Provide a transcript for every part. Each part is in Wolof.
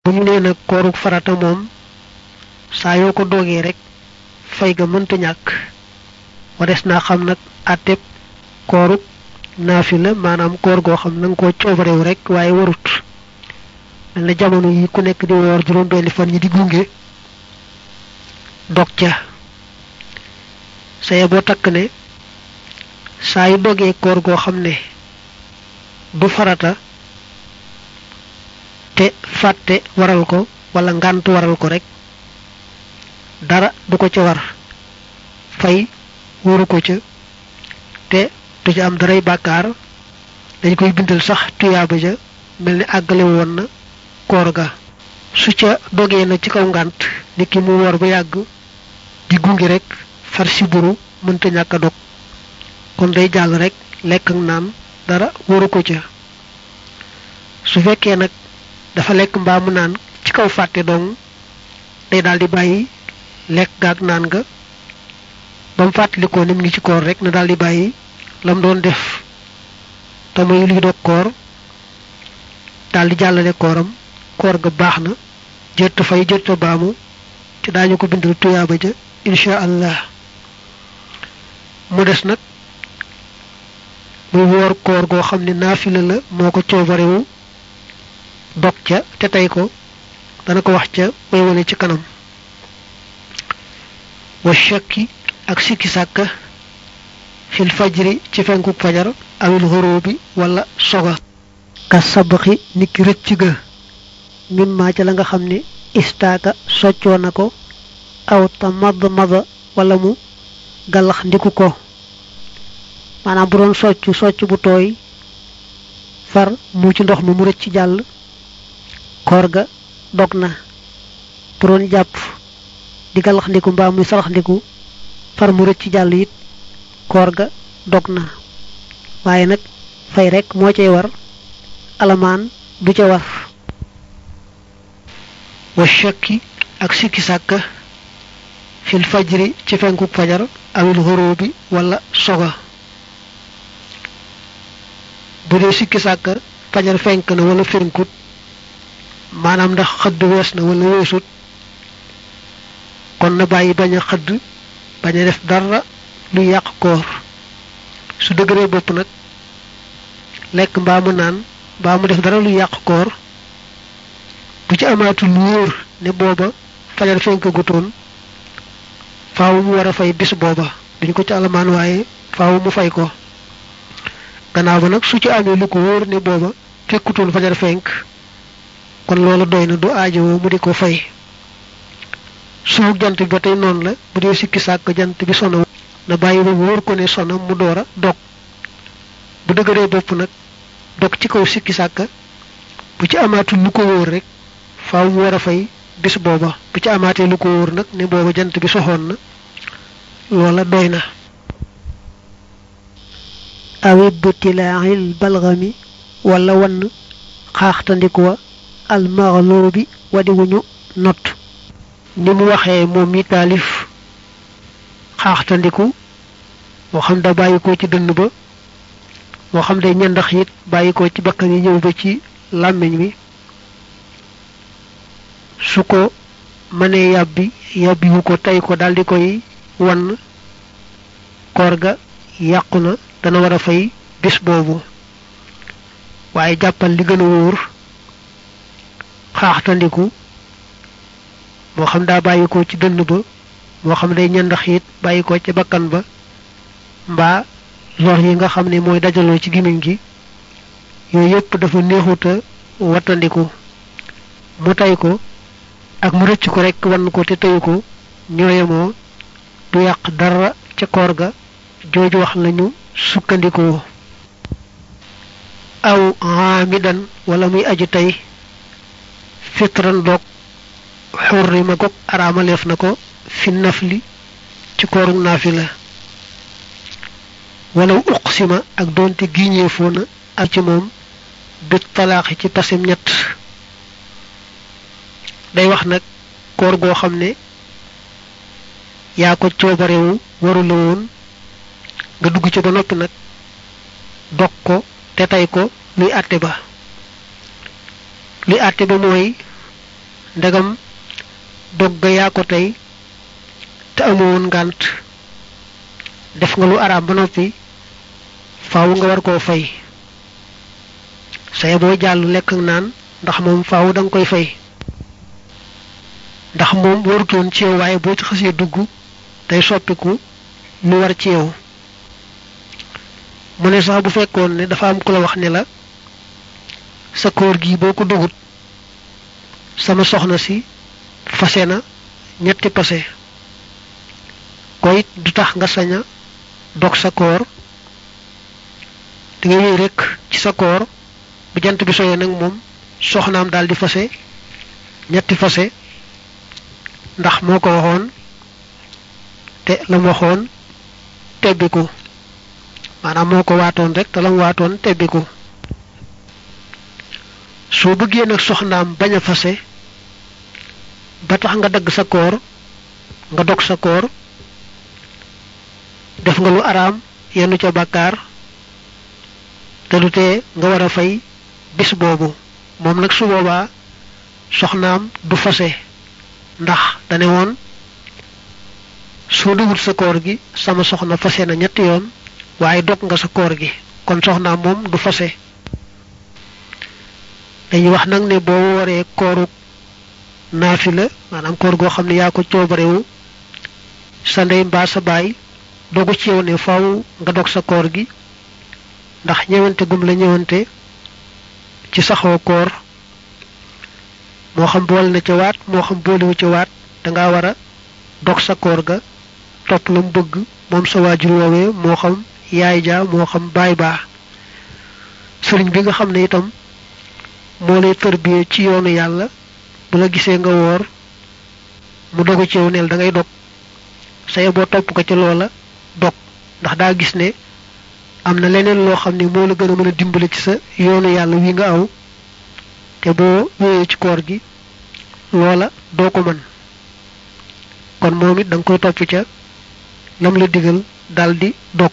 bu ñu nee nag kooruk farata moom saa yoo ko doogee rek fay ga mënta ñàkk wares naa xam nag àtteb kooruk naafila maanaam koor goo xam na nga koo coobarewu rek waaye warut mel na jamono yi ku nekk di woor juróom benni fan ñi di gunge dog ca saye boo takk ne saa yu dogee koor goo xam ne du farata te fàtte waral ko wala ngànt waral ko rek dara du ko ca war fay waru ko ca te du ca am daray bàkkaar dañ koy bindal sax tuyaaba ja mel ni àggale woon na koor ga su ca dogee na ci kaw ngànt nit ki mu wor ba yàgg di gungi rek far siburu mënta ñàkk a dog kon day jàll rek lekk ak naan dara waru ko ca su fekkee nag dafa lekk mbaa mu naan ci kaw fàtte dong day daal di bàyyi lekk gaag naan ga ba mu fàttalikoo nim ngi ci koor rek na daal di bàyyi lam doon def te muy luy dog koor daal di jàllale kooram koor ga baax na jërta fay jërta baamu te daañu ko bindal tuyaaba ja insha allah mu des nag muy woor koor goo xam ne naafila la moo ko coobarewu dog ca te tey ko dana ko wax ca way wane ci kanam wa shakki ak sikki sàkka fil fajri ci fenku fajar awil xurubi wala soga ka sabaxi niki rëcc ga mimma ca la nga xam ne istaaka soccoo na ko aw ta madd mada wala mu galax ndiku ko maanaam bu doon socc socc bu tooy far mu ci ndox mi mu rëcc jàll koor ga dog na bu doon jàpp di galax ndiku mbaa muy sarax ndiku far mu rëcc jàll it koor ga dog na waaye nag fay rek moo cay war alamaan du ca war wa shakki ak sikki sàkka fil fajri ci fenkuk fajar awil xurubi wala soga bu dee sikki sàkka fajar fenk na wala fenkut maanaam ndax xëdd wees na wala weesut kon na bàyyi bañ a xëdd bañ a def dara lu yàq koor su dëgëree bopp nag lekk mbaa mu naan mbaa mu def dara lu yàq koor bu ci amaatul wóor ne booba fajar fenk gutoon faaw mu war a fay bis booba duñ ko ci alamaan waaye faaw mu fay ko gannaaw ba nag su ci amee lu ko wóor ne booba fekkutoon fajar fenk kon loolu doy na du aajowoo mu di ko fay suuf jant bi ba tey noonu la bu dee sikki sàkk jant bi sono na bàyyi ba wóor ko ne sono mu door a dog bu dëgëree bopp nag dog ci kaw sikki sàkk bu ci amaatul lu ko wóor rek faaw mu war a fay bis booba bu ci amaatee lu ko wóor nag ne booba jant bi soxoon na loola doy na awib butilaaxil balgami wala wann xaaxtandiku wa almaxloobi wadiwuñu not ni mu waxee moom mi taalif xaaxtandiku moo xam da bàyyi ko ci dënn ba moo xam day ñandax it bàyyi ko ci bakkan yi ñëw ba ci làmmiñ wi su ko mënee yàbbi yàbbiwu ko tey ko daldi koy wann koor ga yàqu na dana war a fay bis boobu waaye jàppal li gën a wóor xaaxtandiku moo xam daa bàyyi ko ci dënn ba moo xam day ñandax it bàyyi ko ci bakkan ba mbaa lor yi nga xam ne mooy dajaloo ci gimiñ gi yooyu yépp dafa neexuta wattandiku mu tey ko ak mu rëcc ko rekk wann ko te teyu ko ñooyemoo du yàq dara ca koor ga jooju wax lañu sukkandikoo aw xaamidan wala muy aju tey fitran doog xurrima gog araamaleef na ko fi nafli ci kooru naafila walaw uqsima ak doonte giñeefoo na ak ci moom bit talaaxi ci pasim ñett day wax nag koor goo xam ne yaa ko coobarewu waru la woon nga dugg ci ba noppi nag dog ko te tey ko luy àtte ba luy àtte ba mooy ndegam dog ga yaa ko tey te amoon ngànt def nga lu araam ba noppi faaw nga war koo fay saye boo jàll lekk ak naan ndax moom faaw da nga koy fay ndax moom warutoon ci yow waaye boo ci xasee dugg day soppiku lu war ci yow mu ne sax bu fekkoon ne dafa am ku la wax ne la sa koor gi boo ko dugut sama soxna si fase na ñetti pase ko it du tax nga sañ a dog sa koor da nga wéy rek ci sa koor bu jant bi soyee nag moom soxnaam daal di fase ñetti fase ndax moo ko waxoon te la mu waxoon tebbiku maanaam moo ko waatoon rek te la mu waatoon tebbiku soo bëggee nag soxnaam bañ a fase ba tax nga dagg sa koor nga dog sa koor def nga lu araam yenn ca bàkkaar te du tee nga war a fay bis boobu moom nag su boobaa soxnaam du fase ndax dane woon soo dugut sa koor gi sama soxna fase na ñetti yoon waaye dog nga sa koor gi kon soxnaam moom du fase dañuy wax nag ne boo waree kooru naafila maanaam koor goo xam ne yaa ko coobarewu sa ndey mbaa sa baay dogu ci yow ne faaw nga dog sa koor gi ndax ñëwante gum la ñëwante ci saxoo koor moo xam boole na ca waat moo xam boolewu ca waat danga war a dog sa koor ga topp la mu bëgg moom sa waajur woowee moo xam yaay ja moo xam baay baa sëriñ bi nga xam ne itam moo lay tërbiyee ci yoonu yàlla bu la gisee nga woor mu dogu ci yow neel da ngay dog saye boo topp ko ca loola dog ndax daa gis ne am na leneen loo xam ne moo la gën a mën a dimbale ci sa yoonu yàlla wi nga aw te boo wéyee ci koor gi loola doo ko mën kon moom it da nga koy topp ca lam la digal daldi dog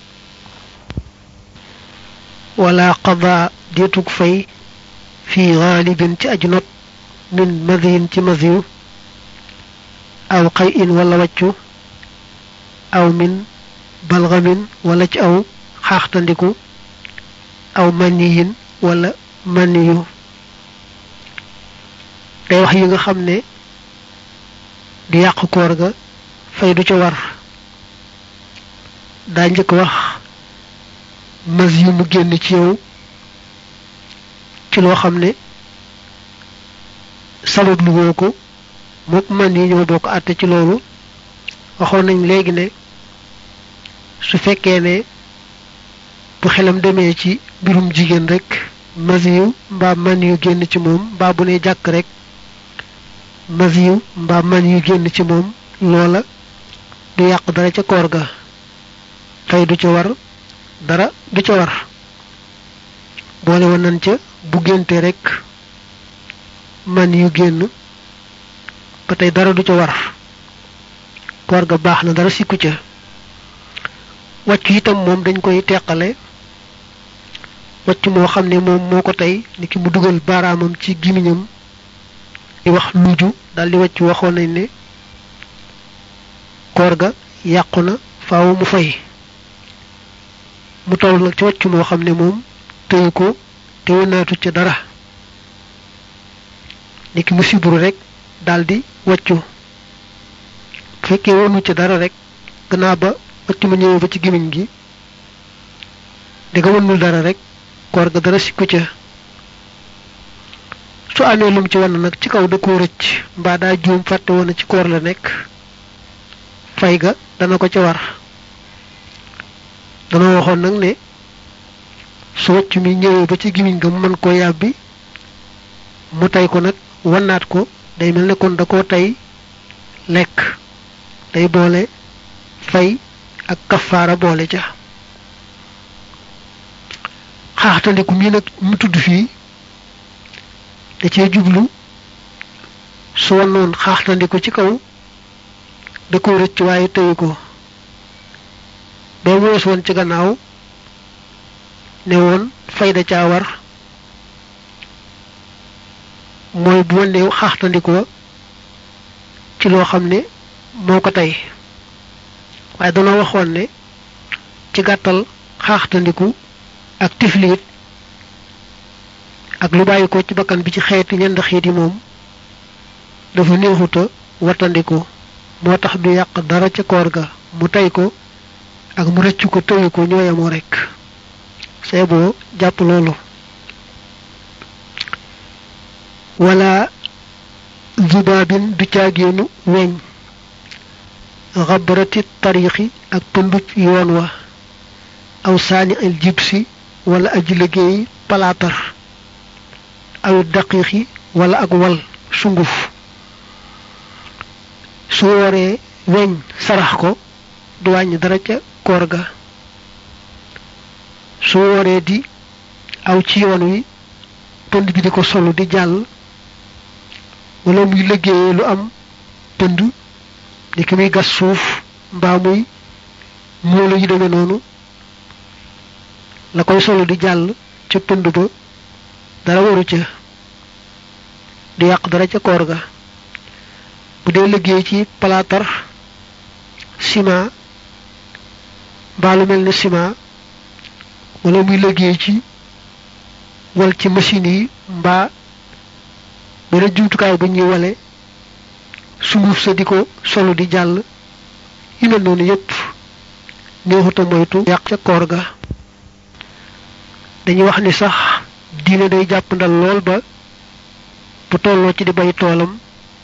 wala qada deetug fay fii xaalibin ci aju not min madiyin ci madiyu aw xay in wala waccu aw min balgamin wala ci aw xaaxtandiku aw maniyin wala maniyu day wax yi nga xam ne di yàq koor ga fay du ca war daa njëkk wax mas yu mu génn ci yow ci loo xam ne sabab lu woo ko mook man yi ñoo bokk àtte ci loolu waxoon nañ léegi ne su fekkee ne bu xelam demee ci mbirum jigéen rek masiyu mbaa man yu génn ci moom mbaa bu ne jàkk rek masiyu mbaa man yu génn ci moom loola du yàq dara ca koor ga fay du ca war dara du ca war boole woon nañ ca bu génte rek man yu génn ba tey dara du ca war koor ga baax na dara sikku ca wàccu itam moom dañ koy teqale wàcc moo xam ne moom moo ko tey ni ki mu dugal baaraamam ci gimiñam di wax luju daldi wàcc waxoon nañ ne koor ga yàqu na faaw mu fay mu toll nag ci wàcc moo xam ne moom tëyu ko te wënaatu ca dara ni ki mu siburu rek daldi wàccu bu fekkee wonu ca dara rek gannaaw ba wàcc ma ñëwee ba ci gimiñ gi di nga wënul dara rek koor ga dara sikku ca su amee lum ci wan nag ci kaw da koo rëcc mbaa daa juum fàtte woon ci koor la nekk fay ga dana ko ca war dana waxoon nag ne su wàcc mi ñëwee ba ci gimiñ ga mu mën koo yàbbi mu tey ko nag wannaat ko day mel ne kon da koo tey lekk day boole fay ak kafaara boole ca xaaxtandiku mii nag mu tudd fii da cee jublu su wannoon xaaxtandiku ci kaw da ko rëcc waaye tëyu ko bee mu wees woon ci gannaaw ne woon fayda caa war mooy bu wanne xaaxtandikoo ci loo xam ne moo ko tey waaye danoo waxoon ne ci gàttal xaaxtandiku ak tifliit ak lu bàyyi ko ci bakkan bi ci xeeti ñend xiit yi moom dafa néexuta wattandiku moo tax du yàq dara ca koor ga mu tey ko ak mu rëccu ko tëyu ko ñooyamoo rekk see boo jàpp loolu wala zubaabin du caagéenu weñ xabarati tariixi ak pëndub yoon wa aw saani al jibsi wala aji liggéey palaatar aw daqiixi wala ak wal sunguf su wooree weñ sarax ko du wàññi dara ca koor ga su wooree di aw ci yoon wi pënd bi di ko solu di jàll wala muy liggéeyee lu am pënd ni ki muy gas suuf mbaa muy moolu yu demee noonu la koy solu di jàll ca pënd ba dara waru ca du yàq dara ca koor ga bu dee liggéey ci palaatar ciment mbaa lu mel ne ciment wala muy liggéey ci wal ci machine yi mbaa beneen jumtukaay bu ñuy wale sunguf sa di ko solo di jàll yu mel noonu yépp neexuta moytu yàq ca koor ga dañuy wax ni sax diine day jàpp ndal lool ba bu tolloo ci di bay toolam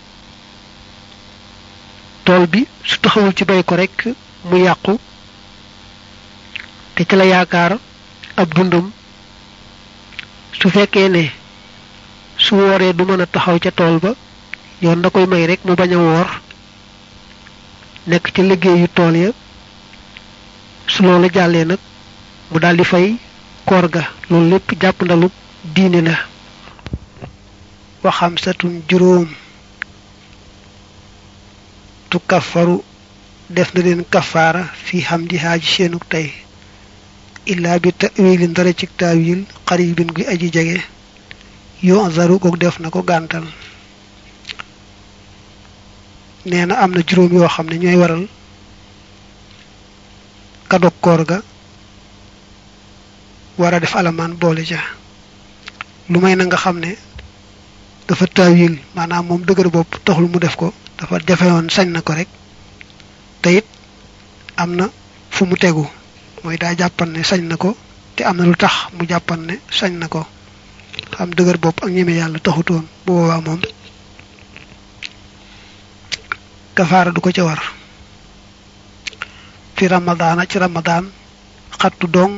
tool bi su taxawul ci bay ko rekk mu yàqu te ci la yaakaar ab dundam su fekkee ne su wooree du mën a taxaw ca tool ba yoon da koy may rek mu bañ a woor nekk ci liggéeyu tool ya su loolu jàllee nag mu daldi fay koor ga loolu lépp jàpp ndalu diine la waxam satun juróom tu kafaru def na leen kafaara fi xam di xaaji seenuk tey illaa bi tawilin dara ci taawil xaribin guy aji jege yoo zaru kook def na ko gàntal nee na am na juróom yoo xam ne ñooy waral ka dog koor ga war a def alamaan boole ja lu may na nga xam ne dafa taawil maanaam moom dëgër bopp taxul mu def ko dafa jafewoon sañ na ko rek te it am na fu mu tegu mooy daa jàppan ne sañ na ko te am na lu tax mu jàppan ne sañ na ko xam dëgër bopp ak ñeme yàlla taxutoon bu boobaa moom kafaara du ko ca war fi ramadaana ci ramadaan xattu dong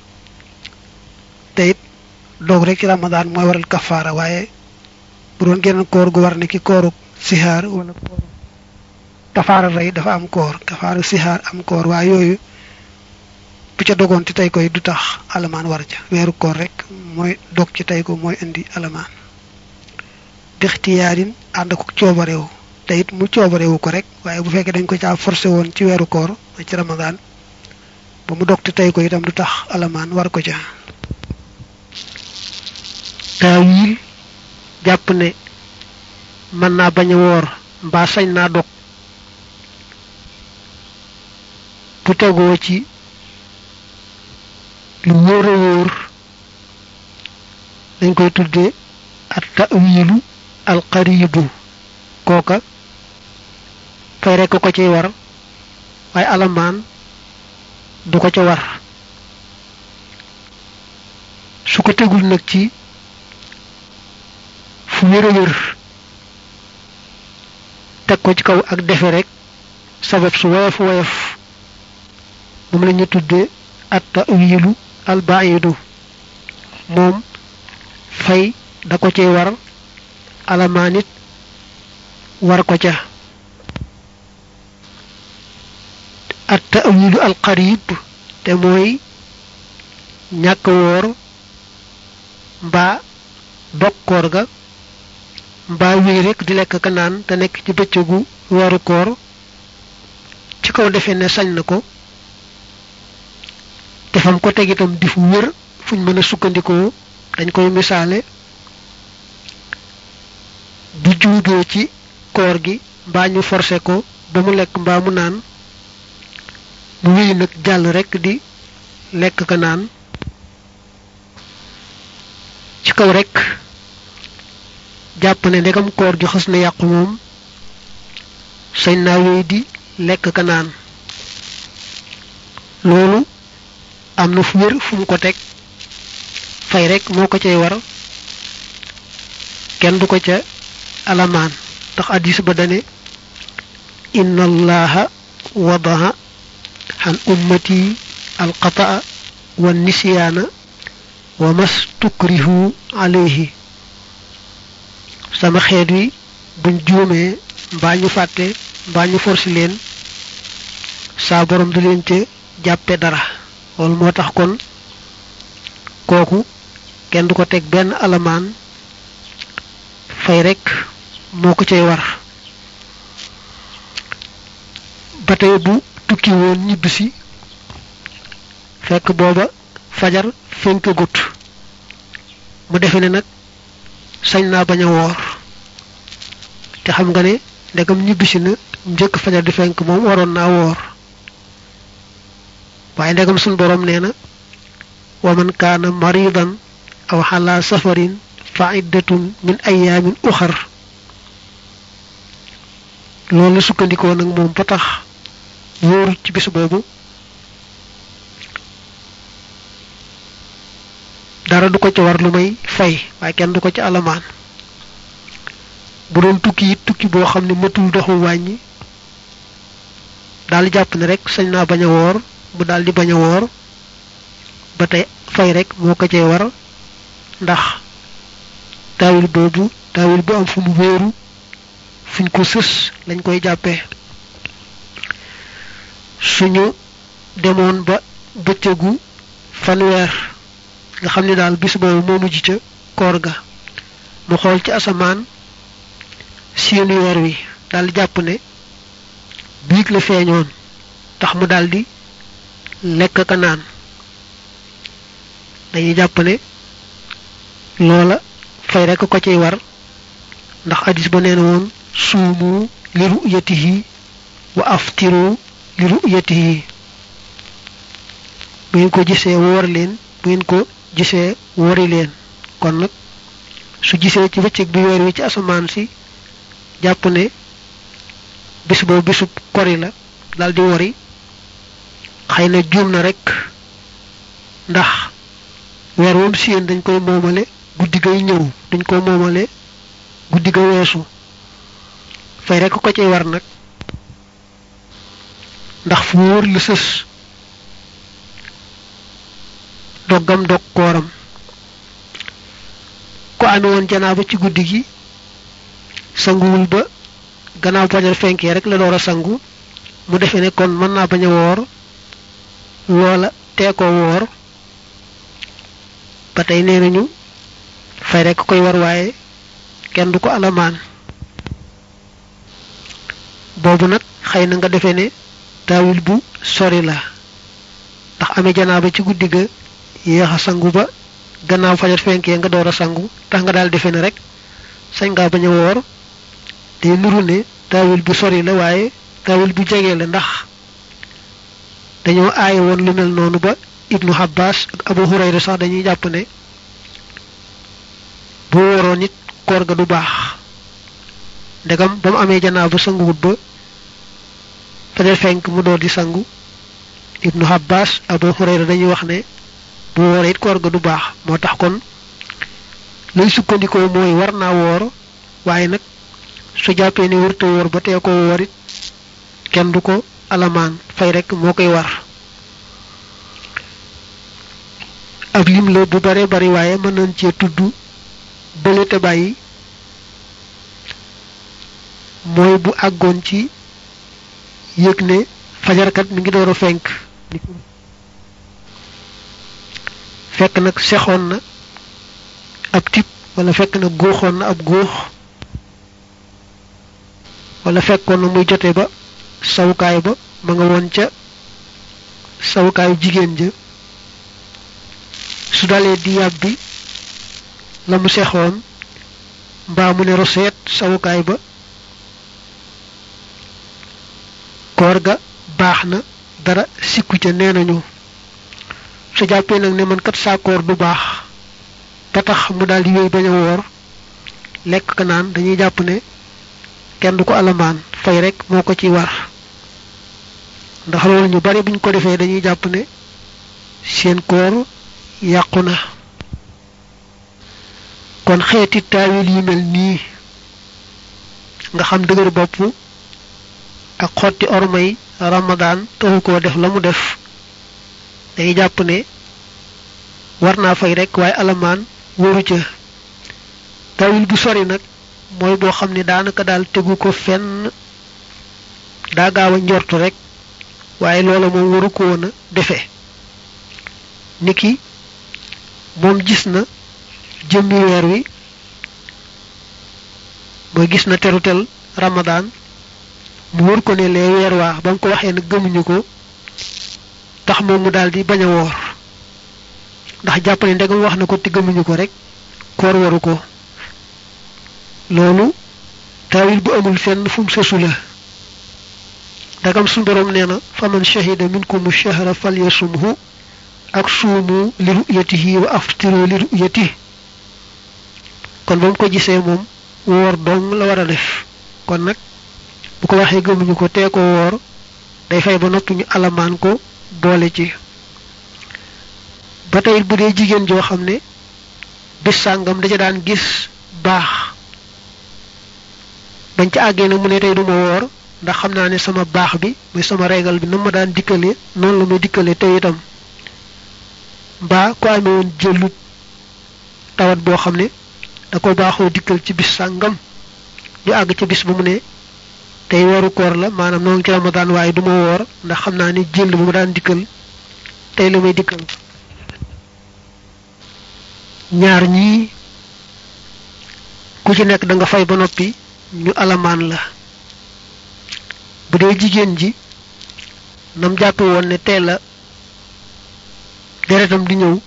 te it doog rek ci ramadaan mooy waral kafaara waaye bu doon geneen koor gu war ne ki kooru sihaar wala kooru kafaara rey dafa am koor kafaara sihaar am koor waaye yooyu bu ca dogoon ci tey koy du tax alamaan war ca weeru koor rek mooy dog ci tey ko mooy indi alamaan bixtiyaarin ànd ko coobarewu te it mu coobarewu ko rek waaye bu fekkee dañ ko caa forcé woon ci weeru koor ci ramadaan ba mu dog ci tey ko itam du tax alamaan war ko ca taawil jàpp ne mën naa bañ a woor mbaa sañ naa dog bu tegoo ci lu wóor a wóor dañ koy tuddee at tawilu alqaribu kooka fay rekk ko ciy war waaye alamaan du ko ca war su ko tegul nag ci fu wér a wér teg ko ci kaw ak defe rek sabab su woyof woyof moom la ñu tuddee at tawilu albaidu moom fay da ko cay war alamaan it war ko ca at tawilu alqarib te mooy ñàkk woor mbaa dokkoor ga mbaa wéy rek di lekk ka naan te nekk ci bëccëgu weeru koor ci kaw defee ne sañ na ko te fam ko teg itam di fu wér fuñ mën a sukkandikoo dañ koy misaale bu juubee ci koor gi mbaa ñu forcé ko ba mu lekk mbaa mu naan mu wéy nag jàll rekk di lekk ka naan ci kaw rekk jàpp ne ndegam koor gi xës na yàqu moom sañ naa wéy di lekk ka naan loolu am na fu wér fu mu ko teg fay rekk moo ko cay war kenn du ko ca alamaan ndax addis ba dane inna allaha wadaha xan ummati alqataa wa nisyaana wa mas tukrihu alayhi sama xeet wi buñ juumee mbaa ñu fàtte mbaa ñu forsi leen saa borom du leen ca jàppe dara loolu moo tax kon kooku kenn du ko teg benn alamaan fay rekk moo ko cay war ba tey bu tukki woon ñibbisi fekk booba fajar fenkagut mu defe ne nag sañ naa bañ a woor te xam nga ne ndegam ñibbisi na njëkk fajar di fenk moom waroon naa woor waaye ndegam suñ boroom nee na wa man kaana maridan aw xalaa safarin fa iddatun min ayaamin uxar loolu sukkandikoo nag moom ba tax wóoru ci bis boobu dara du ko ci war lu may fay waaye kenn du ko ci alamaan bu doon tukki it tukki boo xam ne matul doxu wàññi daal jàpp ne rek sañ naa bañ a woor mu daal di bañ a woor ba tey fay rek moo ko cee war ndax taawil boobu taawil bu am fu mu wéeru fuñ ko sës lañ koy jàppee suñu demoon ba bëccëgu fanweer nga xam ne daal bis boobu moo mujj ca koor ga mu xool ci asamaan seeni weer wi daal jàpp ne biig la feeñoon tax mu daldi lekk ka naan dañuy jàpp ne loola fay rekk ko ciy war ndax hadis ba nee na woon suumu li ru'yatihi wa aftiru li ru'yatihi bu ngeen ko gisee woor leen bu ngeen ko gisee wori leen kon nag su gisee ci bëccëg bi weer wi ci asamaan si jàpp ne bis boobu bisub kori la daldi wori xëy na juum na rekk ndax weer woom siyeen dañ koy moomale guddi gay ñëw dañ ko moomale guddi ga weesu fay rekk ko ciy war nag ndax fu wóor la sës doggam dog kooram ko amee woon janaaba ci guddi gi sanguwul ba gannaaw fajar fenkee rek la door a sangu mu defee ne kon mën naa bañ a woor loola tee ko woor ba tey nee nañu fay rek koy war waaye kenn du ko alamaan boobu nag xëy na nga defee ne taawil bu sori la ndax amee janaaba ci guddi ga yéex a sangu ba gannaaw fajar fenkee nga door a sangu tax nga daal defee ne rek sañ ngaa bañ a woor day nuru ne taawil bu sori la waaye taawil bu jege la ndax dañoo aaye woon lu mel noonu ba ibnu Abbas ak Abu Hurayra sax dañuy jàpp ne bu woroon nit koor ga du baax ndegam ba mu amee janaa ba sanguwut ba fajar fenk mu door di sangu ibnu Abbas Abu Hurayra dañuy wax ne bu wooree it koor ga du baax moo tax kon lay sukkandikoo mooy war naa woor waaye nag su jàppee ne wërta woor ba tee ko woor it kenn du ko alamaan fay rek moo koy war ab lim la bu bare bari waaye mën nañ cee tudd bële te bàyyi mooy bu àggoon ci yëg ne fajarkat mi ngi door a fenk fekk nag sexoon na ab tib wala fekk na góoxoon na ab góox wala fekkoon na muy jote ba sawukaay ba ma nga woon ca sawukaayu jigéen ja su dalee di yàbbi la mu sexoon mbaa mu ne roseet sawukaay ba koor ga baax na dara sikku ca nee nañu su jàppee nag ne man kat saa koor du baax ba tax mu daal di wéy bañ a woor lekk ka naan dañuy jàpp ne kenn du ko alamaan fay rek moo ko ci war ndax loolu ñu bari buñ ko defee dañuy jàpp ne seen koor yàqu na kon xeeti taawil yi mel nii nga xam dëgër bopp ak xotti ormay ramadaan taxu koo def la mu def dañuy jàpp ne war naa fay rek waaye alamaan waru ca taawil bu sori nag mooy boo xam ne daanaka daal tegu ko fenn daa gaaw a njortu rek waaye loola moom waru ko woon a defe niki moom gis na jëmmi weer wi mooy gis na terutel ramadaan mu wër ko ne lee weer waa ba mu ko waxee nag gëmuñu ko tax moom mu daal di bañ a woor ndax jàpp ne ndegam wax na ko te gëmuñu ko rek koor waru ko loolu taawil bu amul fenn fu mu sësu la ndagam suñu boroom nee na faman shahida minkum shahra falyasumhu ak suumu li ru'yatihi wa aftiru li ru'yatihi kon ba mu ko gisee moom woor dong la war a def kon nag bu ko waxee gëmuñu ko tee ko woor day fay ba noppi ñu alamaan ko boole ci ba tey bu dee jigéen joo xam ne bis sàngam da ca daan gis baax bañ ca àggee nag mu ne tey duma woor ndax xam naa ne sama baax bi muy sama régal bi na ma daan dikkale noonu la may dikkale tey itam mbaa ko amee woon jëlut tawat boo xam ne da ko baaxoo dikkal ci bis sàngam ñu àgg ci bis ba mu ne tey weeru koor la maanaam noonu ci ramadaan waaye duma woor ndax xam naa ne jël bu ma daan dikkal tey la may dikkal ñaar ñii ku ci nekk da nga fay ba noppi ñu alamaan la bu dee jigéen ji nam jàppe woon ne tey la deretam di ñëw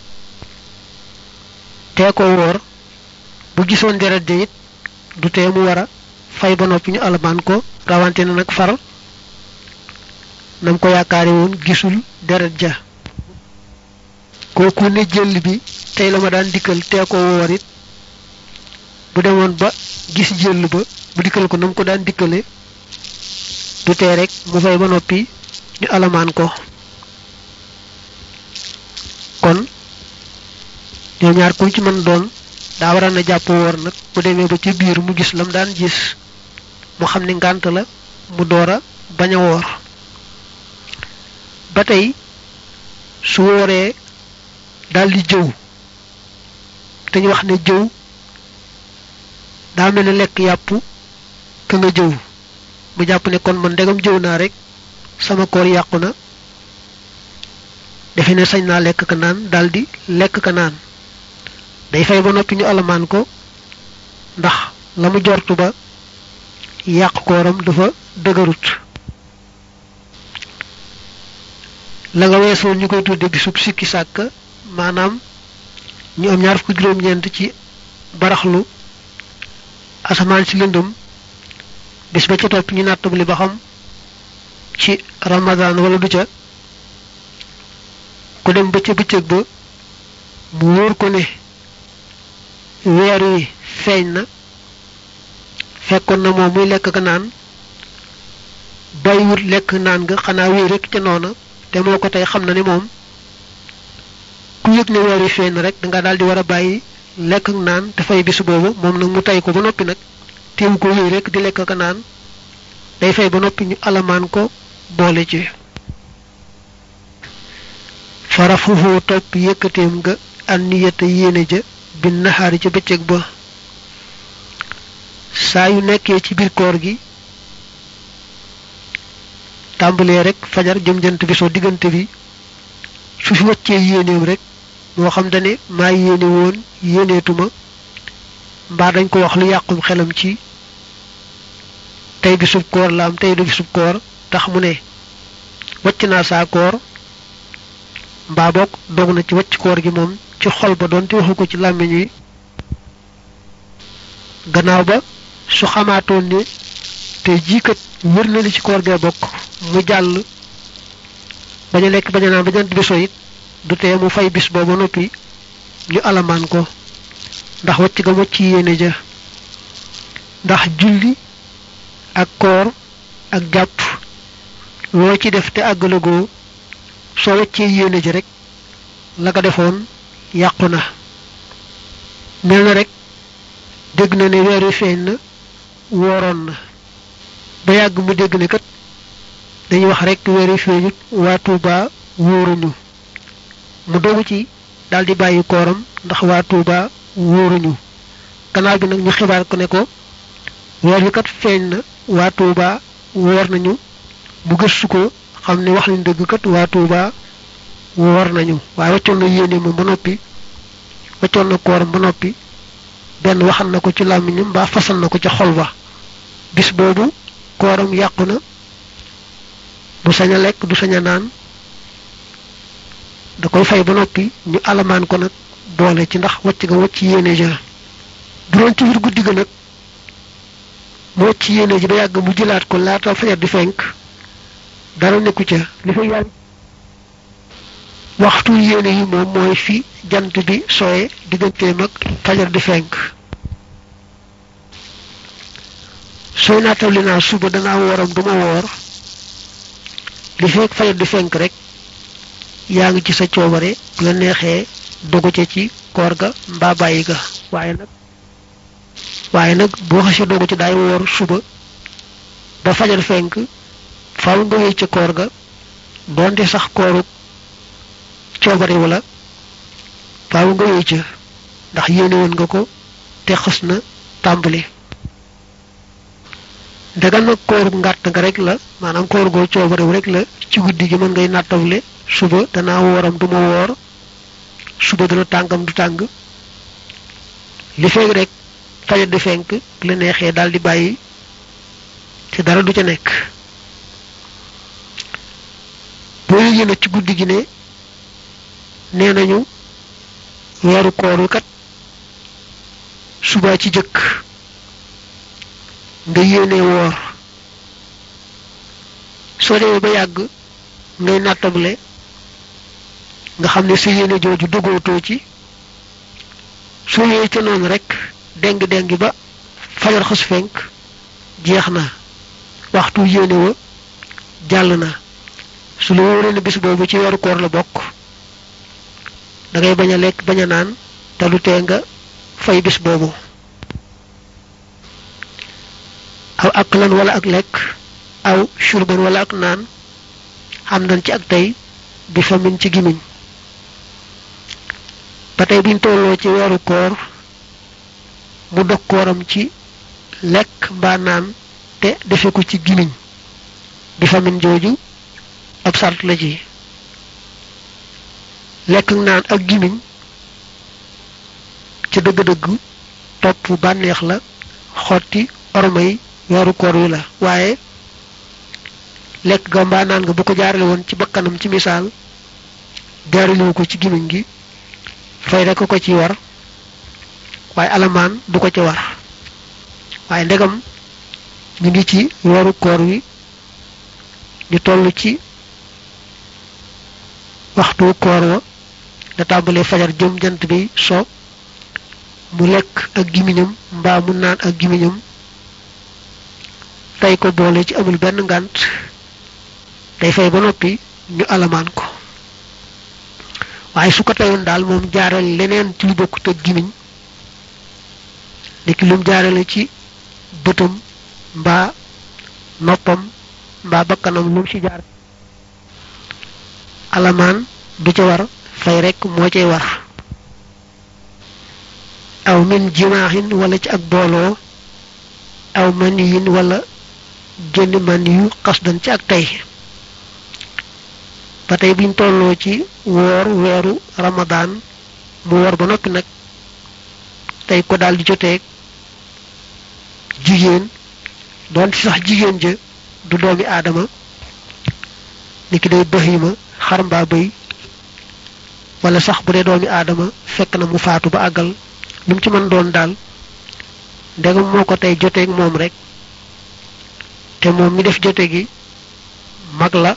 tee ko woor bu gisoon deret ja it du tee mu war a fay ba noppi ñu alamaan ko rawante na nag far nam ko yaakaare woon gisul deret ja kooku ne jël bi tey la ma daan dikkal tee ko woor it bu demoon ba gis jël ba bu dikkal ko nam ko daan dikkale du tee rek mu fay ba noppi ñu alamaan ko kon ñoo ñaar ku ci mën doon daa waral na jàpp woor nag bu demee ba ci biir mu gis lam daan gis mu xam ni ngànt la mu door a bañ a woor ba tey su wooree daldi jëw te ñu wax ne jëw daa mel ne lekk yàpp ka nga jëw mu jàpp ne kon man ndegam jëw naa rek sama koor yàqu na defe ne sañ naa lekk ka naan daldi lekk ka naan day fay ba noppi ñu alamaan ko ndax la mu jortu ba yàq kooram dafa dëgërut la nga weesoon ñu koy tudde bisub sikki sàkk maanaam ñu am ñaar fukki juróom-ñeent ci baraxlu asamaan si lëndëm bis ba ca topp ñu nattabli ba xam ci ramadan wala du ca ku dem ba ca bëccëg ba mu wóor ko ne weer wi feeñ na fekkoon na moom muy lekk ka naan bàyyiwut lekk naan nga xanaa wéy rek ca noona te moo ko tey xam na ne moom ku yëg ne weer wi feeñ na rek danga daal di war a bàyyi lekk ak naan te fay bis boobu moom nag mu tey ko ba noppi nag teewu ko wéy rek di lekk ka naan day fay ba noppi ñu alamaan ko boole ci farafuhu topp yëkkateem nga an niyata yéene ja bi naxaari ca bëccëg ba saa yu nekkee ci biir koor gi tàmbalee rek fajar jëm jant bi soo diggante bi su fi wàccee yéeneem rek moo xam dane maa yéene woon yéeneetuma mbaa dañ ko wax lu yàqum xelam ci tey bi sub koor la am tey du bi sub koor tax mu ne wàcc naa saa koor mbaa boog dog na ci wàcc koor gi moom ci xol ba doon te waxu ko ci làmmiñ wi gannaaw ba su xamaatoon ne te jii kat wér na li ci koor gee bokk mu jàll bañ a lekk bañ a naan ba jant bi so it du tee mu fay bis booba noppi ñu alamaan ko ndax wacc ga wacc yéene ja ndax julli ak koor ak jàpp loo ci def te àggalagoo soo waccee yéene ji rek la ko defoon yàqu na mel na rek dégg na ne weer wi feeñ na wooroon na ba yàgg mu dégg ne kat dañuy wax rek weer wi feeñut waa Tuuba wóoruñu mu dogu ci daldi bàyyi kooram ndax waa Tuuba wóoruñu gannaaw bi nag ñu xibaar ko ne ko weer wi kat feeñ na waa Tuuba woor nañu mu gëstu ko xam ne wax nañ dëgg kat waa Tuuba woor nañu waaye waccoon na yéene moom ba noppi waccoon na kooram ba noppi benn waxal na ko ci làmmiñam mbaa fasal na ko ca xol ba bis boobu kooram yàqu na du sañ a lekk du sañ a naan da koy fay ba noppi ñu alamaan ko nag boole ci ndax wacc ga wacc yéene ja bu doon ci biir guddi ga nag mu wacc yéene ji ba yàgg mu jëlaat ko laata fajar di fenk dara nekku ca li fa yàgg waxtu yéene yi moom mooy fi jant bi soye digganteem ak fajar di fenk sooy naatawli naa suba danaa wooram duma woor li fekk fajar di fenk rek yaa ngi ci sa coobare bu la neexee dogu ca ci koor ga mbaa bàyyi ga waaye nag waaye nag boo xasee dogu ci daay woor suba ba fajar fenk faaw nga wéy ca koor ga doonte sax kooru coobare wala faaw nga wéy ca ndax yéene woon nga ko te xës na tàmbali ndegam nag kooru ngàtt nga rek la maanaam koor goo coobarew rek la ci guddi gi mën ngay nattawle suba danaa wooram duma woor suba dana tàngam du tàng li feeg rek fajar di fenk bu la neexee daal di bàyyi te dara du ca nekk boo yëgee nag ci guddi gi ne nee nañu weeru koor wi kat suba ci jëkk nga yéene woor soo demee ba yàgg ngay nattable nga xam ne sa yéene jooju dogootoo ci soo yee ca noonu rek deng deng ba fajar xas fenk jeex na waxtu yéene wa jàll na su la wóoree ne bis boobu ci weeru koor la bokk da ngay bañ a lekk bañ a naan te lu tee nga fay bis boobu aw aklan wala ak lekk aw shurban wala ak naan xam nañ ci ak tey bi famin ci gimiñ ba tey biñ tolloo ci weeru koor mu dog kooram ci lekk mbaa naan te defe ko ci gimiñ bi famin jooju ab sart la ci lekk naan ak gimiñ ca dëgg-dëgg topp bànneex la xotti ormay weeru koor wi la waaye lekk ga mbaa naan nga bu ko jaarale woon ci bakkanam ci misaal jaaralewu ko ci gimiñ gi fay rek ko ci war waaye alamaan du ko ci war waaye ndegam ñu ngi ci weeru koor wi ñu toll ci waxtu koor wa da tàmbalee fajar jëm jant bi so mu lekk ak gimiñam mbaa mu naan ak gimiñam tey ko boole ci amul benn ngànt day fay ba noppi ñu alamaan ko waaye su ko teyoon daal moom jaarale leneen ci lu bokkut ak gimiñ niki lum jaarale ci bëtam mbaa noppam mbaa bakkanam lum ci jaar alamaan du ca war fay rekk moo cay war aw min jimaaxin wala ci ak booloo aw maniyin wala génn man yu xasdan ci ak tey ba tey biñ tolloo ci woor weeru ramadaan mu war ba noppi nag tey ko daal di joteeg jigéen doon ci sax jigéen ja du doomi aadama niki day bahima xar mbaa bëy wala sax bu dee doomi aadama fekk na mu faatu ba àggal lu mu ci mën doon daal ndegam moo ko tey joteeg moom rek te moom mi def jote gi mag la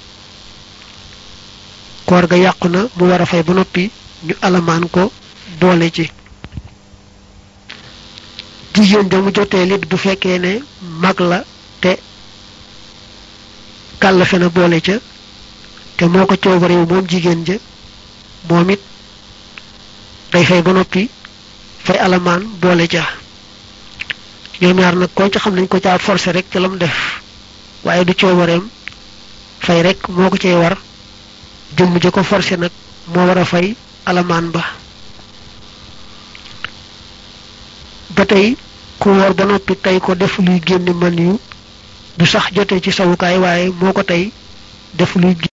koor ga yàqu na mu war a fay ba noppi ñu alamaan ko boole ci jigéen ja mu jotee lit bu fekkee ne mag la te kàllafe na boole ca te moo ko coobarewu moom jigéen ja moom it day fay ba noppi fay alamaan boole ca ñoom ñaar nag koo ci xam nañ ko caa forcé rek ca la mu def waaye du coobareem fay rek moo ko cay war jëmm ja ko forcé nag moo war a fay alamaan ba ba tey ku woor ba noppi tey ko def luy génne man yu du sax jotee ci sawukaay waaye moo ko tey def luy